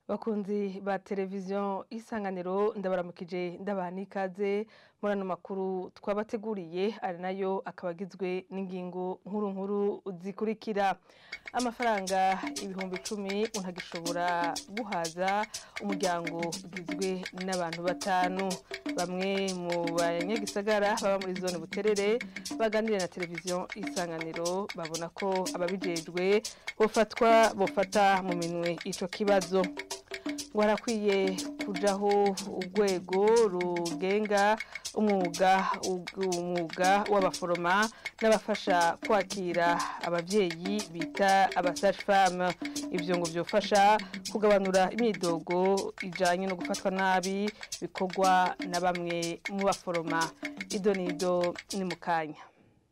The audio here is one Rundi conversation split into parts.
bakunzi ba televiziyo isanganiro ndabaramukije ndabaha n'ikaze muri ano makuru twabateguriye ari nayo akaba agizwe n'ingingo nkuru nkuru zikurikira amafaranga ibihumbi icumi ntagishobora guhaza umuryango ugizwe n'abantu batanu bamwe mu banyagisagara baba muri zone buterere baganiriye na televiziyo isanganiro babona ko ababijejwe bofatwa bofata mu minwe ico kibazo ngo harakwiye kujaho urwego rugenga umwuga umwuga w'abaforoma n'abafasha kwakira abavyeyi bita abasage-femme ivyo ngo vyofasha kugabanura imyidogo ijanye no gufatwa nabi bikorwa na bamwe mu baforoma ido nido ni mu kanya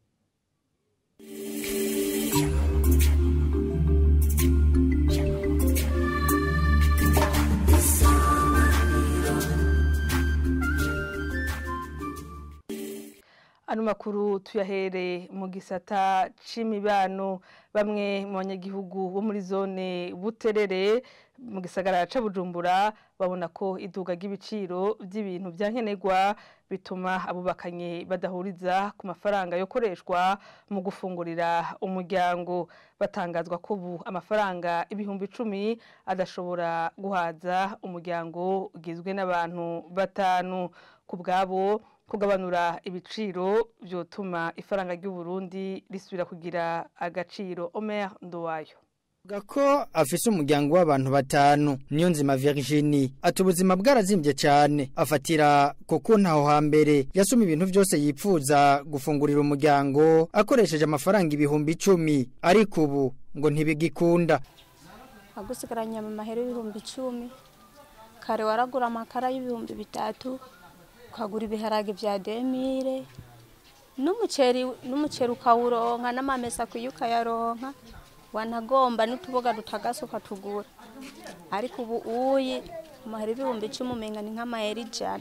ano makuru tuyahere mu gisata c'imibano bamwe mu banyagihugu bo muri zone buterere mu gisagara ca bujumbura babona ko iduga ry'ibiciro by'ibintu vyankenerwa bituma abubakanye badahuriza ku mafaranga yokoreshwa mu gufungurira umuryango batangazwa ko ubu amafaranga ibihumbi icumi adashobora guhaza umuryango ugizwe n'abantu batanu ku bwabo kugabanura ibiciro byotuma ifaranga ry'u Burundi risubira kugira agaciro Omer Nduwayo Gako afise umuryango w'abantu batanu niyo nzima Virginie ati ubuzima bwarazimbye cyane afatira kuko ntaho hambere yasoma ibintu byose yipfuza gufungurira umuryango akoresheje amafaranga ibihumbi icumi ariko ubu ngo ntibigikunda agusigaranye mu mahera y'ibihumbi icumi kare waragura amakara y'ibihumbi bitatu ukagura ibiharage bya demire n'umuceri n'umuceri ukawuronka n'amamesa kuyo ukayaronka wanagomba n'utuboga dutagase ukatugura ariko ubu uyi amahera ibihumbi icumi umenga ni nk'amahera ijana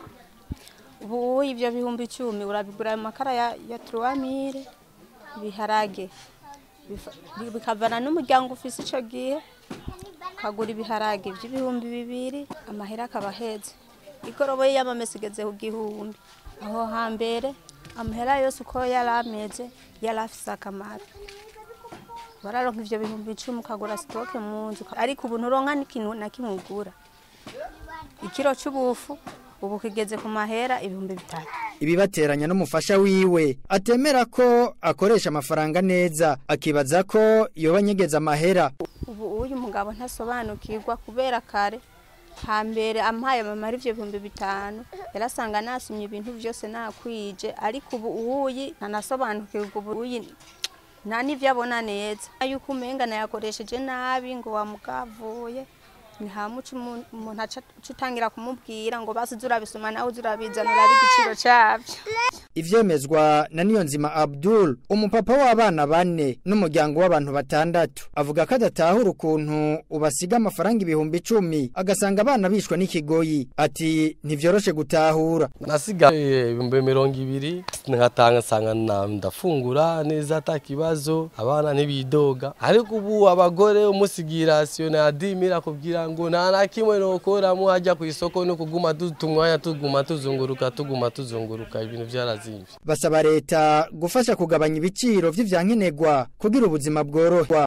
ubu uyi ibyo bihumbi icumi urabigura ayo makara ya, ya turuwamire ibiharage bikavana n'umuryango ufise ico gihe ukagura ibiharage by'ibihumbi bibiri amahera akaba aheze igoroboye y'amamesa igeze ku gihumbi aho hambere amahera yose uko yari ameze yari afise akamaro bararonka ivyo bihumbi icumi ukagura sitoke mu nzu ariko ubu nturonka n'ikintu na kimwe ugura ikiro c'ubufu ubu kigeze ku mahera ibihumbi bitatu ibibateranya n'umufasha wiwe atemera ko akoresha amafaranga neza akibaza ko yoba anyegeza amahera ubu uyu mugabo ntasobanukirwa kubera kare hambere ampaye amamara ivyo bihumbi bitanu yarasanga nasumye ibintu vyose nakwije ariko ubu uyi ntanasobanukirwa ubu uyi nta n'ivyo abona neza yuko umenga nayakoresheje nabi ngo wamugavuye ntihamuca umuntu aca utangira kumubwira ngo basi urabisoma nawe urabizana urabe igiciro cyabyo ivyemezwa na niyonzima Abdul umupapa w'abana bane n'umuryango w'abantu batandatu avuga ko adatahura ukuntu ubasiga amafaranga ibihumbi icumi agasanga abana bishwa n'ikigoyi ati ntivyoroshe gutahura nasiga ibihumbi mirongo ibiri nkatanga nsanga ndafungura neza atakibazo abana ntibidoga ariko ubu abagore umusigira rasiyo na dimira kugira ngo nta na kimwe nokoramo hajya ku isoko no kuguma tumwanya tuguma tuzunguruka tuguma tuzunguruka ibintu vyarazimvye basaba leta gufasha kugabanya ibiciro vy'ivyankenerwa kugira ubuzima bworoha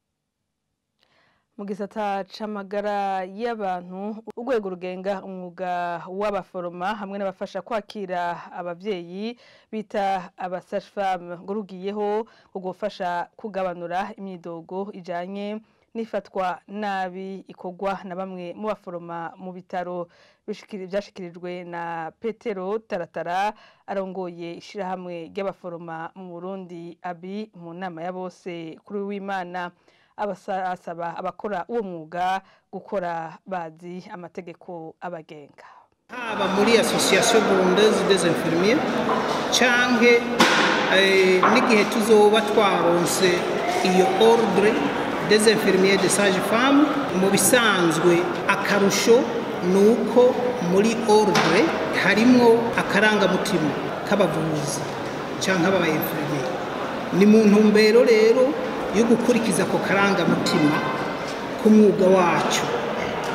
mu gisata c'amagara y'abantu urwego rugenga umwuga w'abaforoma hamwe n'abafasha kwakira abavyeyi bita abasage-femme ngo rugiyeho gufasha kugabanura imyidogo ijanye nifatwa nabi ikorwa na bamwe mu baforoma mu bitaro byashikirijwe na petero taratara arongoye ishyirahamwe ry'abaforoma mu burundi abi mu nama ya bose kuri w'imana asaba abakora uwo mwuga gukora bazi amategeko abagenga haba muri association burundaise des infirmiers canke n'igihe tuzoba twaronse iyo ordre des infirmiers de sage femme mu bisanzwe akarusho ni uko muri ordre harimwo akarangamutima k'abavuzi cyangwa aba infirmiers ni mu ntumbero rero yo gukurikiza ako karangamutima k'umwuga wacu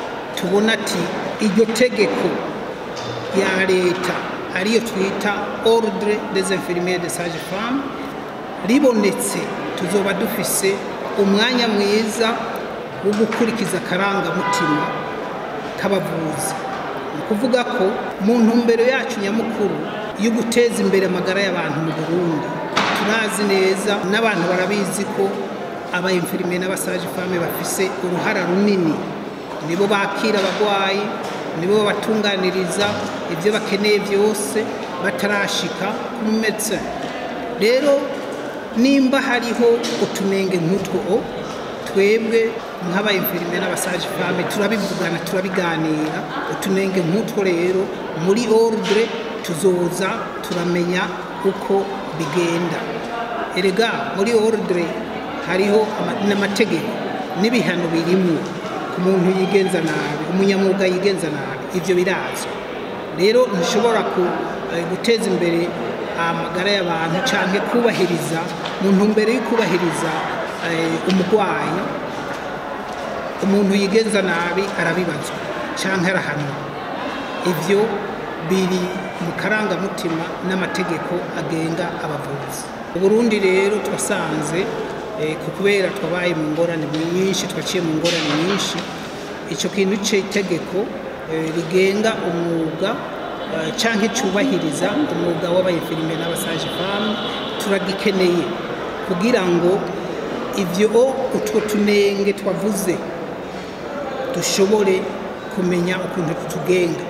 tubona ati iryo tegeko ya leta ariyo twita ordre des infirmiers de sage femme ribonetse tuzoba dufise umwanya mwiza wo gukurikiza akarangamutima k'abavuzi ni ukuvuga ko mu ntumbero yacu nyamukuru yo guteza imbere amagara y'abantu mu burundi turazi neza n'abantu barabizi ko abayimfirime n'abasaje fame bafise uruhara runini nibo bakira abarwayi nibo babatunganiriza ibyo bakeneye byose batarashika ku metse rero nimba hariho utunenge nk'utwo twebwe nk'abayimfirime n'abasaje fame turabivugana turabiganira utunenge nk'utwo rero muri ordre tuzoza turamenya uko bigenda erega muri ordre hariho n'amategeko n'ibihano birimo ku muntu yigenza nabi umunyamwuga yigenza nabi ibyo birazwi rero ntushobora guteza imbere amagara y'abantu cyangwa kubahiriza mu ntumbero yo kubahiriza umurwayi umuntu yigenza nabi arabibazwa cyangwa arahanwa ibyo biri mu karangamutima n'amategeko agenga abavuzi uburundi rero twasanze kubera twabaye mu ngorane nyinshi twaciye mu ngorane nyinshi icyo kintu cy'itegeko rigenga umwuga cyangwa cyubahiriza umwuga w'abayifirime n'abasaje famu turagikeneye kugira ngo ibyo utwo tunenge twavuze dushobore kumenya ukuntu tutugenga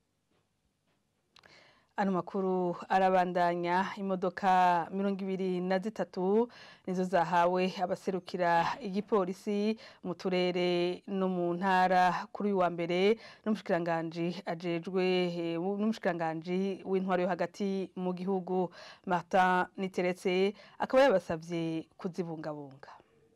ano makuru arabandanya imodoka mirongo ibiri na zitatu nizo zahawe abaserukira igipolisi mu turere no mu ntara kuri uyu wa mbere n'umushikiranganji ajejwe n'umushikiranganji w'intwaro yo hagati mu gihugu Martin Niteretse akaba yabasabye kuzibungabunga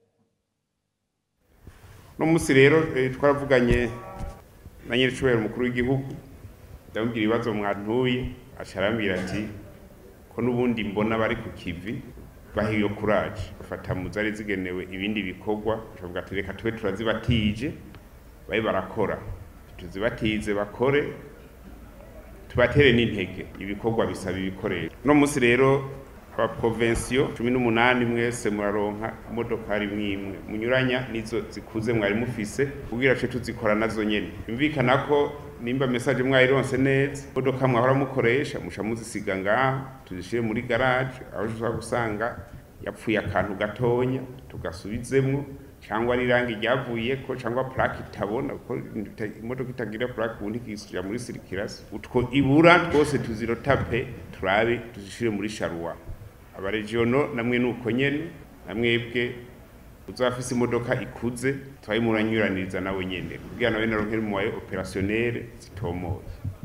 no munsi rero twaravuganye na nyiricubahiro umukuru w'igihugu ndamubwira ibibazo mwantuye arambwira ati ko n'ubundi mbona bari ku kivi baha iyo kuraje bafata mu zari zigenewe ibindi bikorwa bakavuga ati reka tube turazibatije babe barakora tuzibatize bakore tubatere n'intege ibikorwa bisaba ibikoresho uno munsi rero abaprovensiyo cumi n'umunani mwese muraronka imodokari mwimwe munyuranya nizo zikuze mwari mufise kubwira ce tuzikora nazo nyene yumvikana ko nimba message mwayironse neza imodoka mwahora mukoresha musha muzisiga ngaha tuzishire muri garage aho ushobora gusanga yapfuye akantu gatonya tugasubizemwo cyangwa n'irangi ryavuyeko cyangwa plaque itabona kuko imodoka itagira plaque ubundi ikisubira muri circulation utwo ibura twose tuzirotape turabe tuzishire muri sharuwa abaregiono namwe nuko nyene namwebwe uzafise imodoka ikuze twayimuranyuraniriza nawe nyene kugira nawe naronkere mu waye opérationnel zitomoye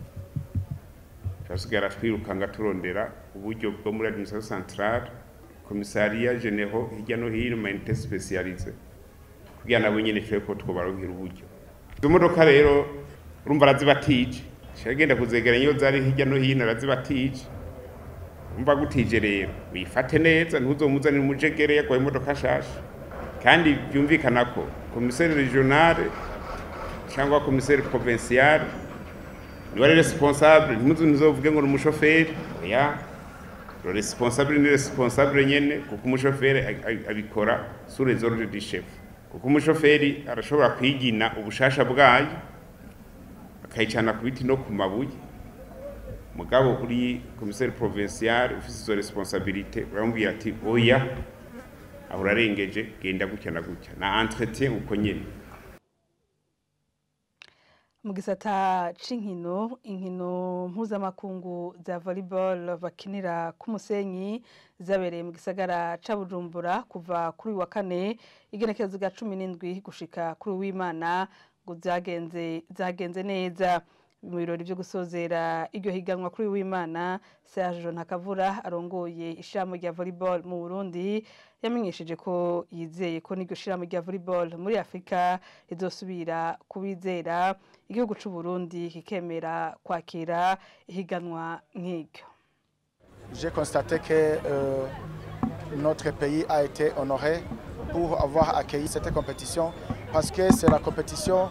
turasigara twirukanga turondera uburyo bwo muri administration centrale commissariat généraux hirya no hino ma unité spécialisée kugira nabo nyene twe ko twobaronkera uburyo izo modoka rero urumva arazibatije shagenda kuzegera iyo zari hirya no hino arazibatije umva gutije rero wifate neza ntuzomuzanire umujegere yagwaye imodoka shasha kandi byumvikana ko komiseri regionale cyangwa komiseri provinciale niwe ari responsable ntimuzu ntizovuge ngo ni umushoferi oya le responsable ni responsable nyene kuko umushoferi abikora sur les ordres du chef kuko umushoferi arashobora kwigina ubushasha bwayo akayicana ku biti no ku mabuye mugabo uri komiseri provincial ufise izo responsabilité uramubwira ati oya aho urarengeje genda gutya na gutya na entretien uko nyene mu gisata c'inkino inkino mpuzamakungu za volleyball bakinira ku musenyi zabereye mu gisagara ca bujumbura kuva kuri uyu wa kane igenekerezo rya cumi n'indwi gushika kuri uwimana ngo zagenze zagenze neza mu birori byo gusozera iryo higanwa kuri w'imana Serge Ntakavura arongoye ishamo rya volleyball mu Burundi yamenyesheje ko yizeye ko n'iryo shiramo rya volleyball muri Afrika rizosubira kubizera igihugu c'u Burundi kikemera kwakira ihiganwa nk'iryo J'ai constaté que euh, notre pays a été honoré pour avoir accueilli cette compétition parce que c'est la compétition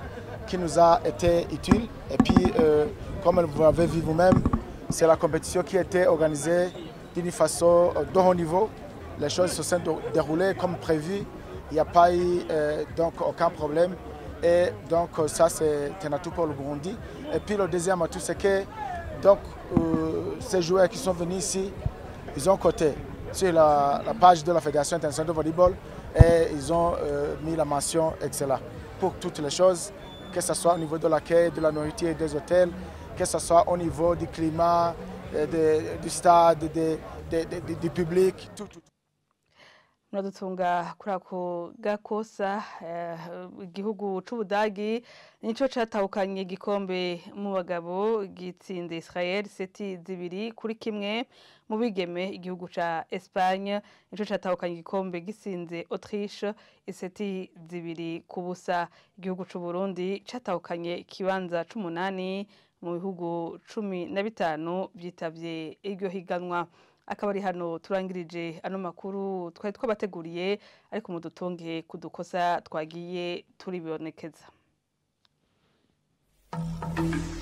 qui nous a été utile. Et puis, euh, comme vous l'avez vu vous-même, c'est la compétition qui a été organisée d'une façon euh, de haut niveau. Les choses se sont déroulées comme prévu. Il n'y a pas eu euh, donc aucun problème. Et donc ça, c'est un atout pour le Burundi. Et puis le deuxième atout, c'est que donc, euh, ces joueurs qui sont venus ici, ils ont coté sur la, la page de la Fédération internationale de volleyball et ils ont euh, mis la mention excellent pour toutes les choses, que ce soit au niveau de l'accueil, de la nourriture et des hôtels, que ce soit au niveau du climat, euh, de- du stade, de- de- de- de- du public, tout, tout. muradutunga kuri ako gakosa eh, igihugu c'ubudagi nico catahukanye igikombe mu bagabo gitsinze Israel seti zibiri kuri kimwe mu bigeme igihugu ca Espagne nico catahukanye igikombe gisinze Autriche iseti zibiri ku busa igihugu c'u Burundi catahukanye ikibanza c'umunani mu bihugu cumi na bitanu vyitavye iryo higanwa akaba ari hano turangirije ano makuru twari twabateguriye ariko mudutunge ku dukosa twagiye turibonekeza